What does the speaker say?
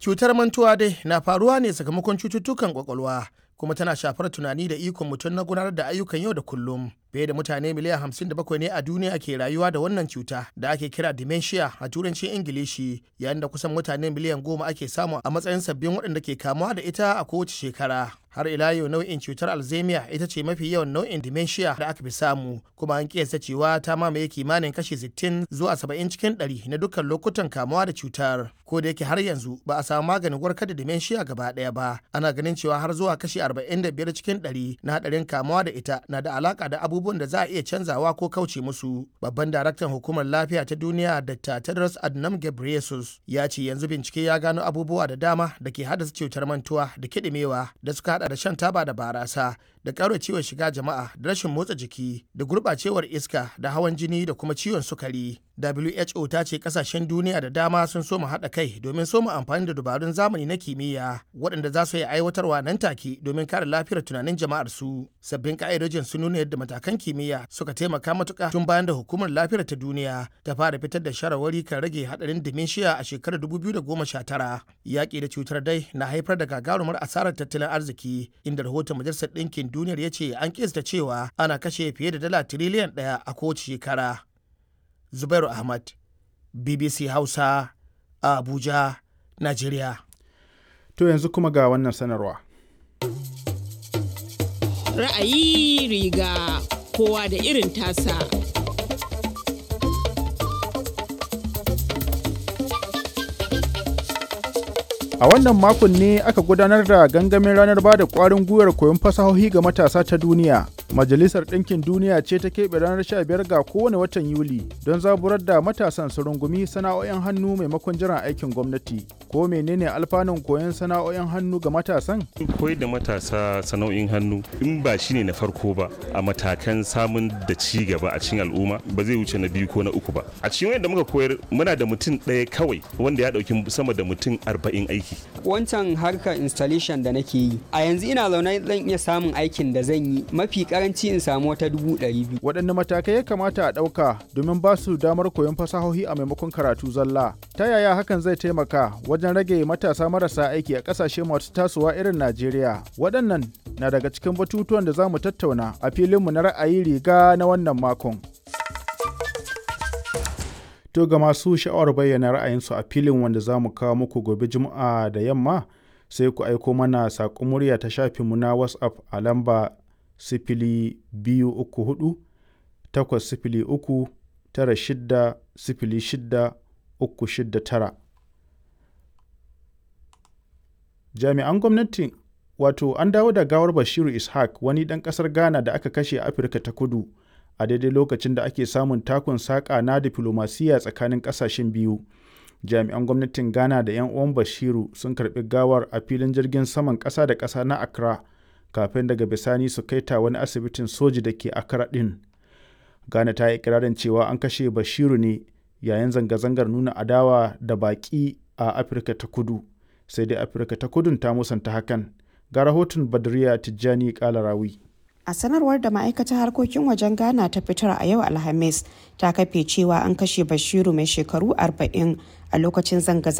Cutar mantuwa dai na faruwa ne sakamakon cututtukan kwakwalwa kuma tana shafar tunani da ikon mutum na gudanar da ayyukan yau da kullum. Fiye da mutane miliyan hamsin da bakwai ne a duniya ke rayuwa da wannan cuta da ake kira dementia a turancin Ingilishi yayin da kusan mutane miliyan goma ake samu a matsayin sabbin waɗanda ke kamuwa da ita a kowace shekara. Har ila yau nau'in cutar Alzheimer ita ce mafi yawan nau'in dementia da aka fi samu kuma an kiyasta cewa ta mamaye kimanin kashi 60 zuwa 70 cikin 100 na dukkan lokutan kamuwa da cutar. Ko da yake har yanzu ba a samu maganin warkar da dementia gaba ɗaya ba, ana ganin cewa har zuwa kashi 45 cikin 100 na haɗarin kamuwa da ita na da alaka da abubuwan da za a iya canzawa ko kauce musu. Babban daraktan hukumar lafiya ta duniya Dr. Tedros Adhanom Ghebreyesus ya ce yanzu bincike ya gano abubuwa da dama da ke haddasa cutar mantuwa da kiɗimewa da suka hada da shan taba da barasa da ciwon shiga jama'a da rashin motsa jiki da gurɓacewar iska da hawan jini da kuma ciwon sukari. WHO ta ce kasashen duniya da dama sun soma haɗa kai domin soma amfani da dabarun zamani na kimiyya waɗanda za su yi aiwatarwa nan take domin kare lafiyar tunanin jama'ar su. Sabbin ka'idojin sun nuna yadda matakan kimiyya suka taimaka matuƙa tun bayan da hukumar lafiyar ta duniya ta fara fitar da shawarwari kan rage haɗarin dementia a shekarar 2019. Yaƙi da cutar dai na haifar da gagarumar asarar tattalin arziki inda rahoton majalisar ɗinkin duniyar ya ce an kista cewa ana kashe fiye da dala tiriliyan ɗaya a kowace shekara. Zubairu Ahmad, BBC Hausa, a Abuja, Najeriya. To yanzu kuma ga wannan sanarwa. Ra'ayi riga kowa da irin tasa. A wannan makon ne aka gudanar da gangamin ranar ba da ƙwarin gwiwar koyon fasahohi ga matasa ta duniya. Majalisar Ɗinkin Duniya ce ta keɓe ranar 15 ga kowane watan Yuli don zaburar da matasan su rungumi sana'o'in hannu maimakon jiran aikin gwamnati. Ko menene alfanun koyon sana'o'in hannu ga matasan? Koyar da matasa sana'o'in hannu in ba shi ne na farko ba a matakan samun da ci gaba a cikin al'umma ba zai wuce na biyu ko na uku ba. A cikin wanda muka koyar muna da mutum ɗaya kawai wanda ya ɗauki sama da mutum arba'in aiki. Wancan harkar installation da nake yi a yanzu ina zaune zan iya samun aikin da zan yi mafi karanci in samu wata dubu ɗari biyu. Waɗanne matakai ya kamata a ɗauka domin ba su damar koyon fasahohi a maimakon karatu zalla? Ta yaya hakan zai taimaka wajen rage matasa marasa aiki a ƙasashe masu tasowa irin Najeriya? Waɗannan na daga cikin batutuwan da za mu tattauna a filinmu na ra'ayi riga na wannan makon. To ga masu sha'awar bayyana ra'ayinsu a filin wanda za mu kawo muku gobe Juma'a da yamma sai ku aiko mana saƙon murya ta shafinmu na WhatsApp a lamba sifili biyu uku hudu takwas sifili uku tara shidda sifili shidda uku shidda tara. Jami'an gwamnati wato an dawo da gawar Bashiru Ishaq wani ɗan ƙasar Ghana da aka kashe a Afirka ta kudu. a daidai lokacin da ake samun takun saƙa na diflomasiyya tsakanin ƙasashen biyu jami'an gwamnatin ghana da 'yan uwan bashiru sun karɓi gawar a filin jirgin saman ƙasa da ƙasa na accra kafin daga bisani su kai ta wani asibitin soji da ke accra ɗin ghana ta yi ikirarin cewa an kashe bashiru ne yayin zanga-zangar nuna adawa da baƙi a afirka ta kudu sai dai afirka ta kudun ta musanta hakan ga rahoton badriya tijjani kalarawi A sanarwar da ma'aikatar harkokin wajen Ghana ta fitar a yau Alhamis ta kafe cewa an kashe Bashiru mai shekaru 40 a lokacin zanga